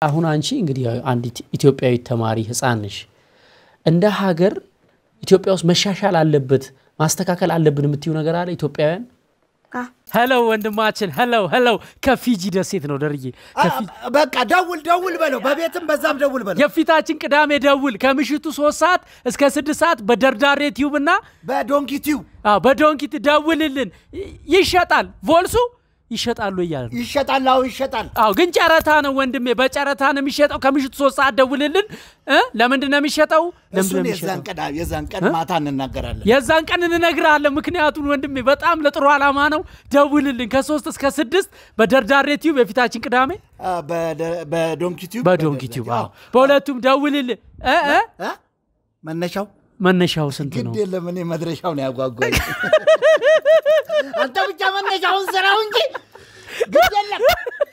አሁን አንቺ እንግዲህ አንድ ኢትዮጵያዊ ተማሪ ህፃን ነሽ። እንደ ሀገር ኢትዮጵያ ውስጥ መሻሻል አለበት ማስተካከል አለብን የምትዩ ነገር አለ ኢትዮጵያውያን? ሄሎ ወንድማችን፣ ሄሎ ሄሎ። ከፊጂ ደሴት ነው ደርዬ። በቃ ደውል ደውል በለው፣ በቤትም በዛም ደውል በለው። የፊታችን ቅዳሜ ደውል ከምሽቱ ሶስት ሰዓት እስከ ስድስት ሰዓት በደርዳሬ ቲዩብ እና በዶንኪቲው በዶንኪት ደውልልን። ይሸጣል ቮልሱ ይሸጣሉ እያለ ነው። ይሸጣል። አዎ ይሸጣል። አዎ ግን ጨረታ ነው ወንድሜ፣ በጨረታ ነው የሚሸጠው። ከምሽቱ ሶስት ሰዓት ደውልልን። እ ለምንድን ነው የሚሸጠው? ለምንድን ነው እሱን የሚሸጠው? የዛን ቀን የዛን ቀን ማታ እንናገራለን። የዛን ቀን እንነግርሃለን። ምክንያቱም ወንድሜ በጣም ለጥሩ ዓላማ ነው። ደውልልን ከሶስት እስከ ስድስት በደርዳሬ ቲዩብ የፊታችን ቅዳሜ አ፣ በደ- በዶንኪቲው በዶንኪ ቲዩብ። አዎ በሁለቱም ደውልልን። እ እ እ? መነሻው መነሻው ስንት ነው? ግድ የለም እኔ መድረሻው ነው ያጓጓኝ። አንተ ብቻ መነሻውን ስራው እንጂ ግድ የለም።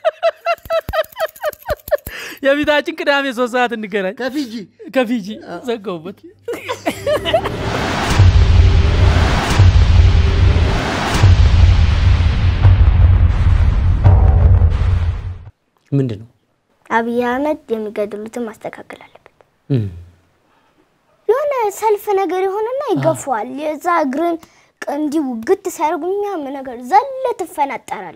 የፊታችን ቅዳሜ ሶስት ሰዓት እንገናኝ። ከፊጂ ከፊጂ ዘጋውበት። ምንድን ነው? አብይ አህመድ የሚገድሉትን ማስተካከል አለበት። እም፣ የሆነ ሰልፍ ነገር የሆነና ይገፋዋል። የዛ እግርን ቅ- እንዲህ ውግት ሲያደርጉ የሚያምን ነገር ዘለ ትፈናጠራል።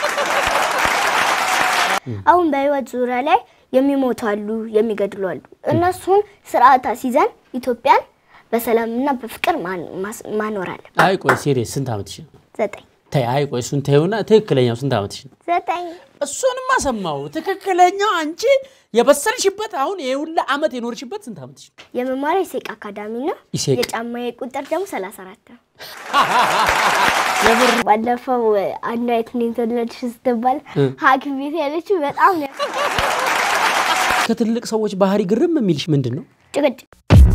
አሁን በህይወት ዙሪያ ላይ የሚሞቱ አሉ፣ የሚገድሉ አሉ። እነሱን ስርዓት አስይዘን ኢትዮጵያን በሰላምና በፍቅር ማን- ማስ- ማኖር አለብን። አይ ቆይ ሴሪየስ ስንት ዓመትሽ ነው? ዘጠኝ ተይ አይ ቆይ እሱን ተይውና ትክክለኛው ስንት ዓመትሽ ነው? ዘጠኝ እሱንማ ሰማው። ትክክለኛው አንቺ የበሰልሽበት አሁን ይሄ ሁላ ዓመት የኖርሽበት ስንት ዓመትሽ ነው? የመማሪያ ኢሴቅ አካዳሚ ነው። ኢሴቅ። የጫማዬ ቁጥር ደግሞ ሰላሳ አራት ነው። የምር ባለፈው አንዷ የት ነው የተወለድሽ ስትባል ሐኪም ቤት ያለችው በጣም ነው ከትልቅ ሰዎች ባህሪ ግርም የሚልሽ ምንድን ነው? ጭቅጭቅ።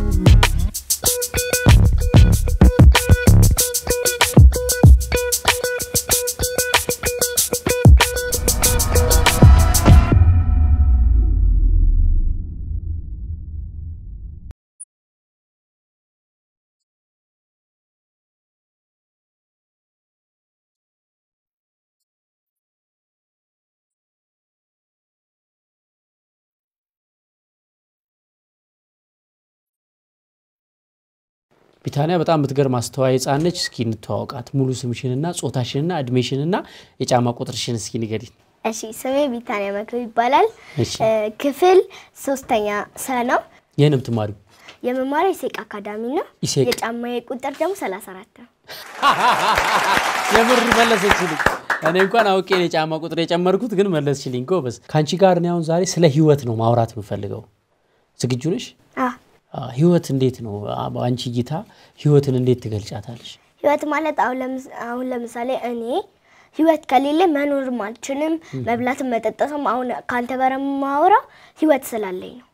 ቢታንያ በጣም የምትገርም አስተዋይ ሕፃን ነች። እስኪ እንተዋወቃት። ሙሉ ስምሽንና ጾታሽንና እድሜሽንና የጫማ ቁጥርሽን እስኪ ንገሪኝ። እሺ ስሜ ቢታንያ መክብብ ይባላል። እሺ። እ፣ ክፍል ሶስተኛ ሰ ነው። ይህን የምትማሪው የመማሪያ ኢሴቅ አካዳሚ ነው። ኢሴቅ። የጫማዬ ቁጥር ደግሞ ሰላሳ አራት ነው። የምር መለሰችልኝ። እኔ እንኳን አውቄ ነው የጫማ ቁጥር የጨመርኩት፣ ግን መለስችልኝ። ጎበዝ። ከአንቺ ጋር እኔ አሁን ዛሬ ስለ ህይወት ነው ማውራት የምፈልገው። ዝግጁ ነሽ? አ፣ አ፣ ህይወት እንዴት ነው? አ፣ በአንቺ እይታ ህይወትን እንዴት ትገልጫታለሽ? ህይወት ማለት አሁን ለምስ- አሁን ለምሳሌ እኔ ህይወት ከሌለ መኖርም አልችልም፣ መብላትም መጠጣትም። አሁን ከአንተ ጋር የማወራው ህይወት ስላለኝ ነው።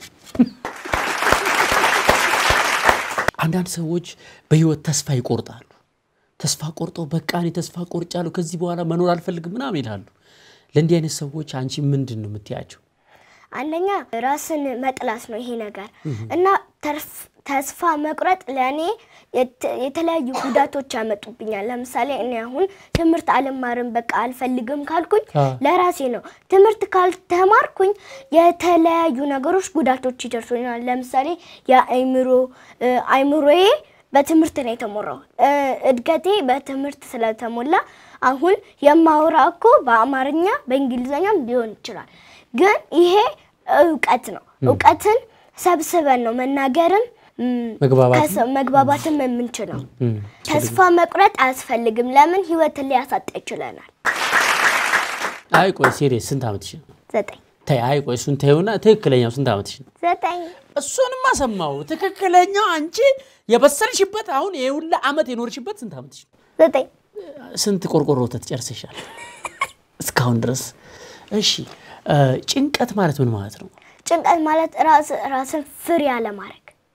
አንዳንድ ሰዎች በህይወት ተስፋ ይቆርጣሉ። ተስፋ ቆርጠው በቃ እኔ ተስፋ ቆርጫለሁ ከዚህ በኋላ መኖር አልፈልግም ምናምን ይላሉ። ለእንዲህ አይነት ሰዎች አንቺ ምንድን ነው የምትያቸው? አንደኛ ራስን መጥላት ነው ይሄ ነገር እና ተርፍ- ተስፋ መቁረጥ ለእኔ የት- የተለያዩ ጉዳቶች ያመጡብኛል። ለምሳሌ እኔ አሁን ትምህርት አልማርም በቃ አልፈልግም ካልኩኝ አ። ለራሴ ነው። ትምህርት ካልተማርኩኝ የተለያዩ ነገሮች ጉዳቶች ይደርሱኛል። ለምሳሌ የአይምሮ እ፣ አይምሮዬ በትምህርት ነው የተሞላው። እ፣ እድገቴ በትምህርት ስለተሞላ አሁን የማወራ እኮ በአማርኛ በእንግሊዝኛም ሊሆን ይችላል። ግን ይሄ እውቀት ነው። እውቀትን ሰብስበን ነው መናገርም ም፣ መግባባትም? ከሰው መግባባትም የምንችለው። እም፣ ተስፋ መቁረጥ አያስፈልግም። ለምን ህይወትን ሊያሳጣ ይችለናል። አይ ቆይ ሴሪየስ ስንት ዓመትሽ ነው? ዘጠኝ ተይ አይ ቆይ እሱን ተይውና ትክክለኛው ስንት ዓመትሽ ነው? ዘጠኝ እሱንማ ሰማው። ትክክለኛው አንቺ የበሰልሽበት አሁን ይሄ ሁላ ዓመት የኖርሽበት ስንት ዓመትሽ ነው? ዘጠኝ ስንት ቆርቆሮ ወተት ጨርሰሻል እስካሁን ድረስ? እሺ እ፣ ጭንቀት ማለት ምን ማለት ነው? ጭንቀት ማለት ራስ ራስን ፍሪ አለማድረግ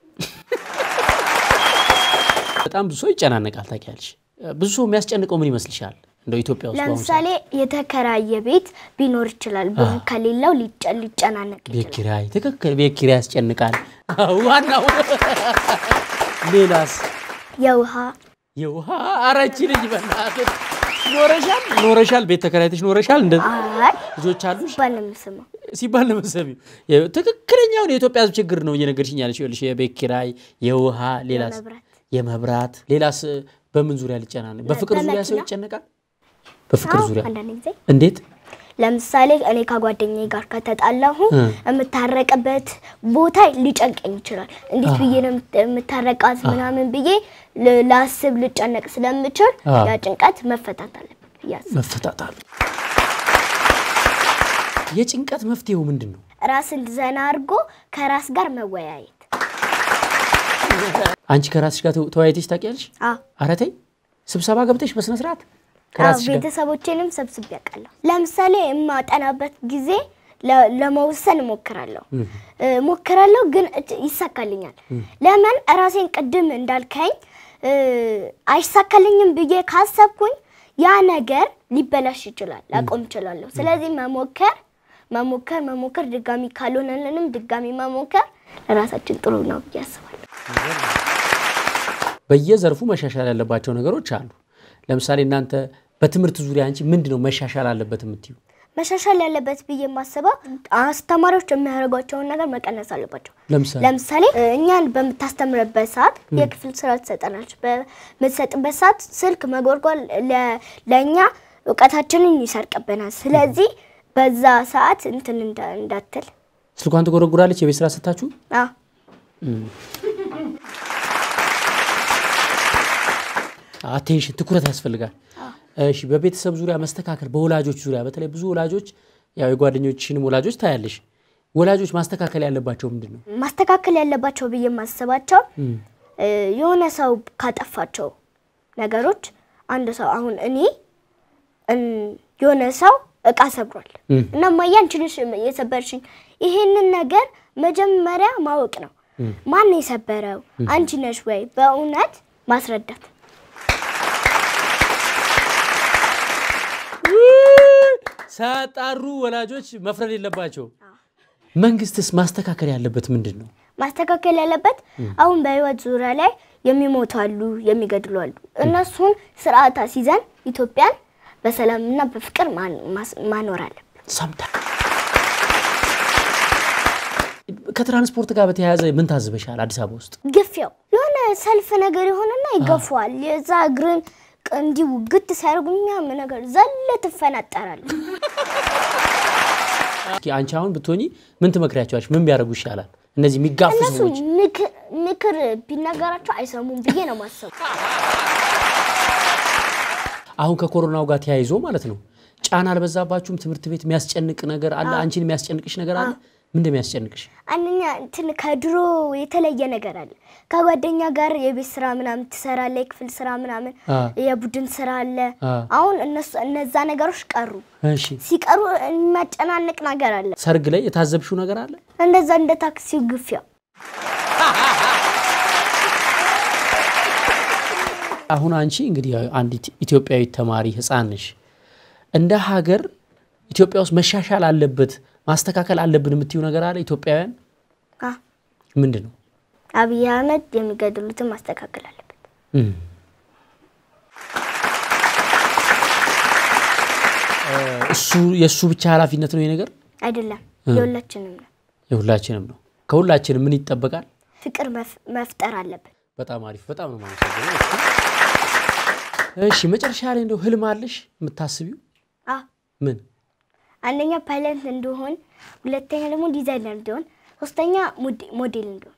በጣም ብዙ ሰው ይጨናነቃል። ታውቂያለሽ፣ ብዙ ሰው የሚያስጨንቀው ምን ይመስልሻል? እንደው ኢትዮጵያ ውስጥ በአሁኑ ሰዓት ለምሳሌ የተከራየ ቤት ቢኖር ይችላል። ብር ከሌለው ሊጨ- ሊጨናነቅ ቤት ይችላል። ኪራይ፣ ትክክል፣ ቤት ኪራይ ያስጨንቃል። ዋናው ሌላስ የውሃ የውሃ አረቺ ልጅ በእናትህ ኖረሻል ኖረሻል ቤት ተከራይተሽ ኖረሻል? እንደ አይ ልጆች አሉሽ? ባል ነው የምስመው። ሲባል ነው መሰለኝ። የ- ትክክለኛውን የኢትዮጵያ ሕዝብ ችግር ነው እየነገርሽኝ ያለሽ። ይኸውልሽ የቤት ኪራይ፣ የውሃ፣ ሌላስ የመብራት። የመብራት፣ ሌላስ በምን ዙሪያ ሊጨናነቅ? በፍቅር ዙሪያ ሰው በመኪና። ይጨነቃል። በፍቅር አዎ፣ ዙሪያ አንዳንድ ጊዜ እንዴት? ለምሳሌ እኔ ከጓደኛዬ ጋር ከተጣላሁ እ። የምታረቅበት ቦታ ሊጨንቀኝ ይችላል። እንዴት ብዬ ነው የምት- የምታረቃት ምናምን ብዬ ል- ላስብ ልጨነቅ ስለምችል አ። ያ ጭንቀት መፈታት አለበት ብዬ አስባለሁ። መፈጣጣሉ። የጭንቀት መፍትሄው ምንድን ነው? ራስን ዘና አድርጎ ከራስ ጋር መወያየት። አንቺ ከራስሽ ጋር ተው- ተወያይተሽ ታውቂያለሽ? አዎ ኧረ ተይ ስብሰባ ገብተሽ በስነ ስርዓት አዎ፣ ከራስሽ ጋር ቤተሰቦቼንም ሰብስቤ ያውቃለሁ። ለምሳሌ የማጠናበት ጊዜ ለ- ለመወሰን እሞክራለሁ እ፣ እሞክራለሁ ግን እት- ይሳካልኛል። ለምን ራሴን ቅድም እንዳልከኝ እ፣ አይሳካልኝም ብዬ ካሰብኩኝ ያ ነገር ሊበላሽ ይችላል፣ ላቆም እችላለሁ። ስለዚህ መሞከር መሞከር መሞከር ድጋሚ ካልሆነልንም ድጋሚ መሞከር ለራሳችን ጥሩ ነው ብዬ አስባለሁ። በየዘርፉ መሻሻል ያለባቸው ነገሮች አሉ። ለምሳሌ እናንተ በትምህርት ዙሪያ አንቺ ምንድን ነው መሻሻል አለበት የምትዩ? መሻሻል ያለበት ብዬ የማስበው አስተማሪዎች የሚያደርጓቸውን ነገር መቀነስ አለባቸው። ለምሳሌ ለምሳሌ እ፣ እኛን በምታስተምርበት ሰዓት የክፍል ስራ ትሰጠናለች። በምትሰጥበት ሰዓት ስልክ መጎርጎር ለ- ለእኛ እውቀታችንን ይሰርቅብናል። ስለዚህ በዛ ሰዓት እንትን እንዳ- እንዳትል ስልኳን ትጎረጉራለች የቤት ስራ ስታችሁ አዎ። አቴንሽን ትኩረት ያስፈልጋል። እሺ፣ በቤተሰብ ዙሪያ መስተካከል፣ በወላጆች ዙሪያ በተለይ ብዙ ወላጆች ያው የጓደኞችሽንም ወላጆች ታያለሽ። ወላጆች ማስተካከል ያለባቸው ምንድን ነው? ማስተካከል ያለባቸው ብዬ የማስባቸው እ፣ የሆነ ሰው ካጠፋቸው ነገሮች አንድ ሰው አሁን እኔ እን፣ የሆነ ሰው እቃ ሰብሯል እና እማዬ አንቺ ነሽ የሰበርሽኝ። ይሄንን ነገር መጀመሪያ ማወቅ ነው። ማን ነው የሰበረው? አንቺ ነሽ ወይ? በእውነት ማስረዳት ሳያጣሩ ወላጆች መፍረድ የለባቸው። መንግስትስ ማስተካከል ያለበት ምንድን ነው? ማስተካከል ያለበት አሁን በህይወት ዙሪያ ላይ የሚሞቱ አሉ፣ የሚገድሉ አሉ። እነሱን ስርዓት አስይዘን ኢትዮጵያን በሰላምና በፍቅር ማን- ማስ- ማኖር አለብን። ሰምታ ከትራንስፖርት ጋር በተያያዘ ምን ታዝበሻል? አዲስ አበባ ውስጥ ግፊያው የሆነ ሰልፍ ነገር የሆነና ይገፋዋል። የዛ እግርን ቅ- እንዲሁ ግት ሲያደርጉ የሚያም ነገር ዘለ ትፈናጠራል። እስኪ አንቺ አሁን ብትሆኚ ምን ትመክሪያቸዋለሽ? ምን ቢያደርጉ ይሻላል? እነዚህ የሚጋፉ እነሱ ሰዎች ምክ- ምክር ቢነገራቸው አይሰሙም ብዬ ነው ማሰቡ። አሁን ከኮሮናው ጋር ተያይዞ ማለት ነው ጫና አልበዛባችሁም? ትምህርት ቤት የሚያስጨንቅ ነገር አለ? አንቺን የሚያስጨንቅሽ ነገር አለ? ምንድን ነው የሚያስጨንቅሽ? አንደኛ እንትን ከድሮ የተለየ ነገር አለ። ከጓደኛ ጋር የቤት ስራ ምናምን ትሰራለ፣ የክፍል ስራ ምናምን፣ አ። የቡድን ስራ አለ። አ። አሁን እነሱ እነዛ ነገሮች ቀሩ። እሺ ሲቀሩ የሚያጨናንቅ ነገር አለ። ሰርግ ላይ የታዘብሽው ነገር አለ? እንደዛ እንደ ታክሲው ግፊያው አሁን አንቺ እንግዲህ አንዲት ኢትዮጵያዊት ተማሪ ህፃን ነሽ። እንደ ሀገር ኢትዮጵያ ውስጥ መሻሻል አለበት ማስተካከል አለብን የምትዩ ነገር አለ? ኢትዮጵያውያን አ፣ ምንድን ነው? አብይ አህመድ የሚገድሉትን ማስተካከል አለበት። እም። እ፣ እሱ የእሱ ብቻ ኃላፊነት ነው ይሄ ነገር አይደለም የሁላችንም ነው። የሁላችንም ነው። ከሁላችንም ምን ይጠበቃል? ፍቅር መፍ- መፍጠር አለብን። በጣም አሪፍ፣ በጣም ነው የማመሰግነው። እሺ መጨረሻ ላይ እንደው ህልም አለሽ የምታስቢው? አ ምን አንደኛ ፓይለት እንዲሆን፣ ሁለተኛ ደግሞ ዲዛይነር እንዲሆን፣ ሶስተኛ ሞዴ- ሞዴል እንዲሆን።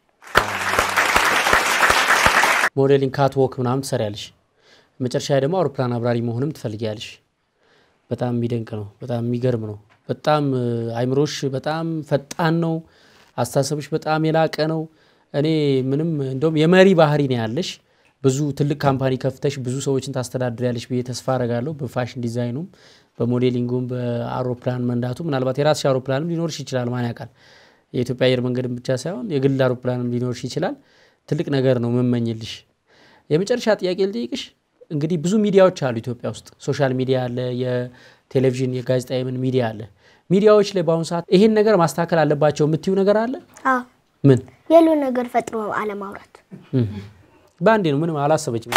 ሞዴሊንግ ካት ወክ ምናምን ትሰሪያለሽ። መጨረሻ ላይ ደግሞ አውሮፕላን አብራሪ መሆንም ትፈልጊያለሽ። በጣም የሚደንቅ ነው። በጣም የሚገርም ነው። በጣም እ፣ አይምሮሽ በጣም ፈጣን ነው። አስተሳሰብሽ በጣም የላቀ ነው። እኔ ምንም እንደውም የመሪ ባህሪ ነው ያለሽ። ብዙ ትልቅ ካምፓኒ ከፍተሽ ብዙ ሰዎችን ታስተዳድሪያለሽ ብዬ ተስፋ አረጋለሁ። በፋሽን ዲዛይኑም፣ በሞዴሊንጉም፣ በአውሮፕላን መንዳቱ ምናልባት የራስሽ አውሮፕላንም ሊኖርሽ ይችላል። ማን ያውቃል? የኢትዮጵያ አየር መንገድም ብቻ ሳይሆን የግል አውሮፕላንም ሊኖርሽ ይችላል። ትልቅ ነገር ነው የምመኝልሽ። የመጨረሻ ጥያቄ ልጠይቅሽ። እንግዲህ ብዙ ሚዲያዎች አሉ ኢትዮጵያ ውስጥ ሶሻል ሚዲያ አለ፣ የቴሌቪዥን የጋዜጣ የምን ሚዲያ አለ። ሚዲያዎች ላይ በአሁኑ ሰዓት ይሄን ነገር ማስተካከል አለባቸው የምትዩ ነገር አለ? አዎ ምን የሉ ነገር ፈጥሮ አለማውራት። በአንዴ ነው? ምንም አላሰበችም።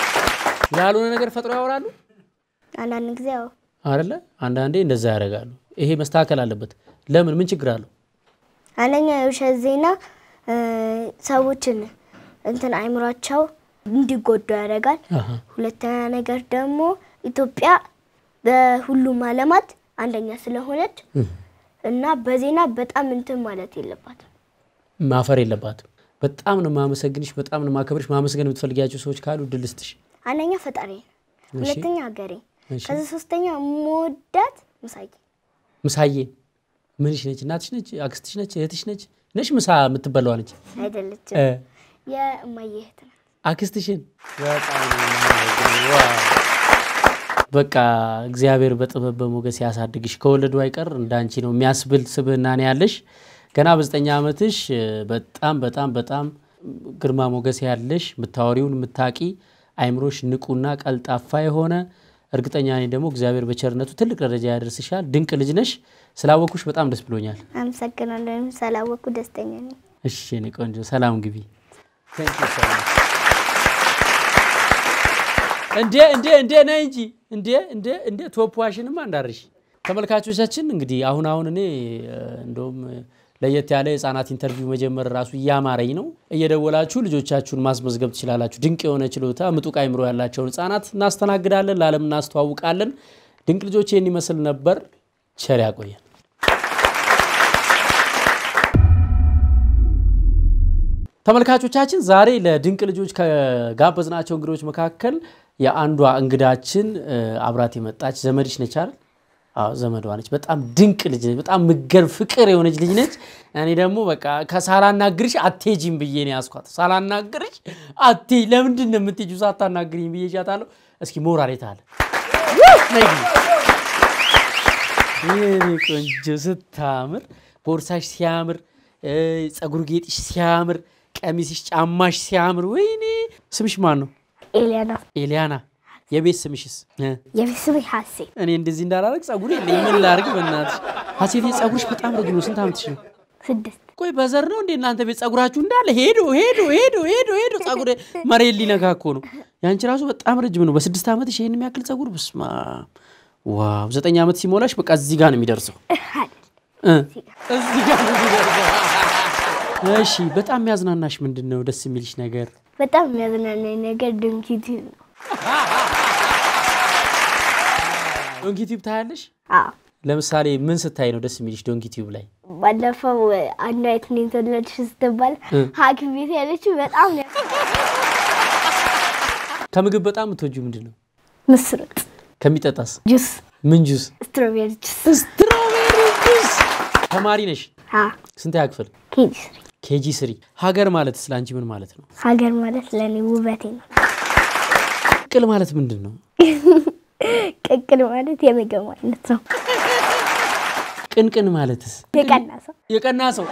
ያልሆነ ነገር ፈጥሮ ያወራሉ አንዳንድ ጊዜ ያው አይደለ? አንዳንዴ እንደዛ ያደርጋሉ። ይሄ መስተካከል አለበት። ለምን? ምን ችግር አለው? አንደኛ የውሸት ዜና እ፣ ሰዎችን እንትን አይምሯቸው እንዲጎዱ ያደርጋል። አሃ። ሁለተኛ ነገር ደግሞ ኢትዮጵያ በሁሉም ዓለማት አንደኛ ስለሆነች እና በዜና በጣም እንትን ማለት የለባትም። ማፈር የለባትም። በጣም ነው ማመሰግንሽ፣ በጣም ነው ማከብርሽ። ማመስገን የምትፈልጊያቸው ሰዎች ካሉ እድል ልስጥሽ። አንደኛ ፈጣሪ፣ ሁለተኛ ሀገሬ፣ እሺ። ከዚ ሶስተኛ መወዳት ምሳዬ ምሳዬ ምንሽ ነች? እናትሽ ነች? አክስትሽ ነች? እህትሽ ነች? ነሽ ምሳ የምትበላዋ ነች? አይደለችም፣ እ፣ የእማዬ እህት ናት። አክስትሽን በጣም ነው የማመሰግነው። ዋው። በቃ እግዚአብሔር በጥበብ በሞገስ ያሳድግሽ። ከወለዱ አይቀር እንዳንቺ ነው የሚያስብል ስብዕና ነው ያለሽ። ገና በዘጠኝ ዓመትሽ እ፣ በጣም በጣም በጣም ግርማ ሞገስ ያለሽ የምታወሪውን የምታቂ አይምሮሽ ንቁና ቀልጣፋ የሆነ እርግጠኛ ነኝ ደግሞ እግዚአብሔር በቸርነቱ ትልቅ ደረጃ ያደርስሻል። ድንቅ ልጅ ነሽ። ስላወኩሽ በጣም ደስ ብሎኛል። አመሰግናለሁ። ስላወቅኩ ደስተኛ ነኝ። እሺ የኔ ቆንጆ ሰላም ግቢ። እንዴ እንዴ እንዴ ነይ እንጂ እንዴ እንዴ እንዴ ቶፕ ዋሽንማ እንዳርሽ። ተመልካቾቻችን እንግዲህ አሁን አሁን እኔ እ፣ እንደውም እ፣ ለየት ያለ የህፃናት ኢንተርቪው መጀመር ራሱ እያማረኝ ነው። እየደወላችሁ ልጆቻችሁን ማስመዝገብ ትችላላችሁ። ድንቅ የሆነ ችሎታ፣ ምጡቅ አይምሮ ያላቸውን ህፃናት እናስተናግዳለን፣ ለዓለም እናስተዋውቃለን። ድንቅ ልጆች ይህን ይመስል ነበር። ቸር ያቆየን። ተመልካቾቻችን ዛሬ ለድንቅ ልጆች ከጋበዝናቸው እንግዶች መካከል የአንዷ እንግዳችን እ፣ አብራት የመጣች ዘመድሽ ነች አይደል? አዎ ዘመዷ ነች። በጣም ድንቅ ልጅ ነች። በጣም ምገር ፍቅር የሆነች ልጅ ነች። እኔ ደግሞ በቃ ከሳላናግርሽ አትሄጂም ብዬ ነው ያስኳት። ሳላናግርሽ አትሄጂ ለምንድን ነው የምትሄጂው ሳታናግሪኝ ብዬ እጃታለሁ። እስኪ ሞራል የት አለ? ነይ ግቢ። የኔ ቆንጆ ስታምር፣ ቦርሳሽ ሲያምር፣ እ፣ ፀጉር ጌጥሽ ሲያምር፣ ቀሚስሽ፣ ጫማሽ ሲያምር፣ ወይኔ ስምሽ ማን ነው? ኤሊያና ኤሊያና። የቤት ስምሽስ? እ፣ የቤተሰብ ሀሴት እኔ እንደዚህ እንዳላረግ ፀጉር የለኝ ምን ላርግ? በእናትሽ ሀሴቴ ፀጉርሽ በጣም ረጅም ነው። ስንት ዓመትሽ ነው? ስድስት ቆይ በዘር ነው እንዴ እናንተ ቤት ፀጉራችሁ እንዳለ ሄዶ ሄዶ ሄዶ ሄዶ ሄዶ ፀጉር መሬት ሊነካ እኮ ነው። ያንቺ ራሱ በጣም ረጅም ነው። በስድስት ዓመትሽ ይሄን የሚያክል ፀጉር ብስማ ዋው! ዘጠኝ ዓመት ሲሞላሽ በቃ እዚህ ጋር ነው የሚደርሰው እ እዚህ ጋር ነው የሚደርሰው። እሺ፣ በጣም የሚያዝናናሽ ምንድን ነው? ደስ የሚልሽ ነገር በጣም የሚያዝናናኝ ነገር ድንኪት ነው። ዶንኪ ቲዩብ ታያለሽ? አዎ ለምሳሌ ምን ስታይ ነው ደስ የሚልሽ ዶንኪ ቲዩብ ላይ? ባለፈው አንዷ የት ነው የተወለድሽ ስትባል ሐኪም ቤት ያለችው በጣም ነው ከምግብ በጣም የምትወጂው ምንድን ነው? ምስር ወጥ፣ ከሚጠጣስ ጁስ፣ ምን ጁስ? ስትሮቤሪ ጁስ። ስትሮቤሪ ጁስ። ተማሪ ነሽ? አዎ ስንተኛ ክፍል? ኬጂ ስሪ። ኬጂ ስሪ። ሀገር ማለት ስለ አንቺ ምን ማለት ነው? ሀገር ማለት ለእኔ ውበቴ ነው። ቅል ማለት ምንድን ነው? ቅቅል ማለት የምግብ አይነት ነው። ቅንቅን ማለትስ? የቀና ሰው የቀና ሰው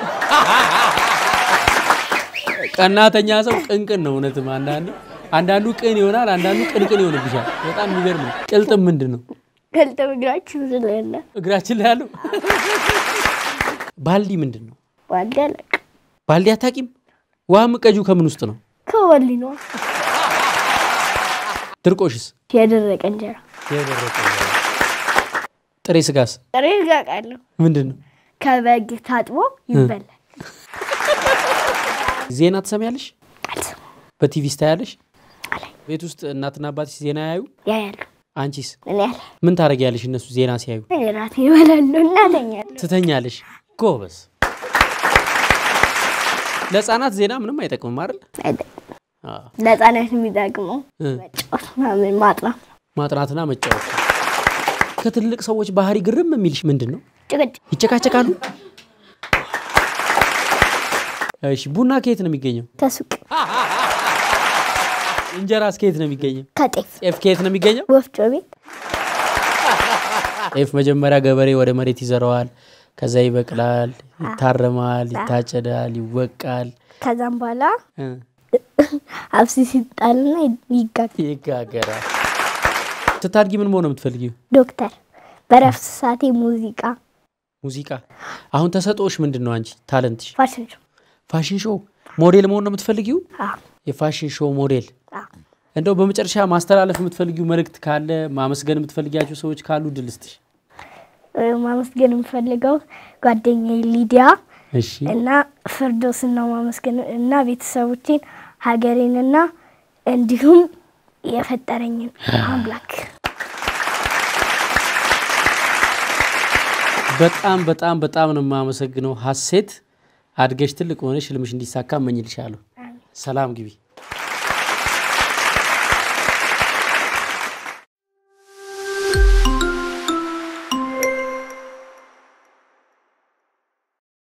ቀናተኛ ሰው ቅንቅን ነው። እውነትም አንዳንዱ አንዳንዱ ቅን ይሆናል፣ አንዳንዱ ቅንቅን ይሆንብሻል። በጣም የሚገርም ነው። ቅልጥም ምንድን ነው? ገልጠ ምግራችን ስለለ እግራችን ላይ ያለው ባልዲ ምንድን ነው? ዋደለቅ ባልዲ አታቂም? ውሃ ምቀጁ ከምን ውስጥ ነው? ከወሊ ነው ድርቆሽስ? የደረቀ እንጀራ የደረቀ ጥሬ ስጋስ ጥሬ ጋቃለሁ ምንድን ነው? ከበግ ታጥቦ ይበላል። ዜና ትሰሚያለሽ? አልሰማም በቲቪ ስታያለሽ? አላይ ቤት ውስጥ እናትና አባትሽ ዜና ያዩ? ያያሉ አንቺስ እኔ ያለ ምን ታደርጊያለሽ? እነሱ ዜና ሲያዩ ራት ይበላሉ እናተኛሉ። ትተኛለሽ። ጎበዝ። ለህፃናት ዜና ምንም አይጠቅምም አይደል? አይደለም አዎ። ለህፃናት የሚጠቅመው እ፣ መጫወት ምናምን ማጥናት፣ ማጥናትና መጫወት። ከትልቅ ሰዎች ባህሪ ግርም የሚልሽ ምንድን ነው? ጭቅጭቅ ይጨቃጨቃሉ? እሺ፣ ቡና ከየት ነው የሚገኘው? ከሱቅ እንጀራስ ከየት ነው የሚገኘው? ከጤፍ ጤፍ ከየት ነው የሚገኘው? ወፍጮ ቤት ጤፍ መጀመሪያ ገበሬ ወደ መሬት ይዘረዋል። ከዛ ይበቅላል፣ ይታረማል፣ ይታጨዳል፣ ይወቃል፣ ከዛም በኋላ እ፣ አብሲ ሲጣልና ይጋጋል። ይጋገራል። ስታድጊ ምን መሆን ነው የምትፈልጊው? ዶክተር በረፍት ሰዓቴ ሙዚቃ፣ ሙዚቃ። አሁን ተሰጦሽ ምንድን ነው? አንቺ ታለንትሽ ፋሽን ሾው ፋሽን ሾው ሞዴል መሆን ነው የምትፈልጊው? አዎ፣ የፋሽን ሾው ሞዴል። አዎ። እንደው በመጨረሻ ማስተላለፍ የምትፈልጊው መልእክት ካለ ማመስገን የምትፈልጊያቸው ሰዎች ካሉ ድል ስትሽ። እ፣ ማመስገን የምፈልገው ጓደኛዬ ሊዲያ እሺ እና ፍርዶስን ነው ማመስገን እና ቤተሰቦቼን ሀገሬንና እንዲሁም የፈጠረኝን አምላክ በጣም በጣም በጣም ነው የማመሰግነው ሀሴት። አድገሽ ትልቅ ሆነሽ ህልምሽ እንዲሳካ እመኝልሻለሁ። ሰላም ግቢ።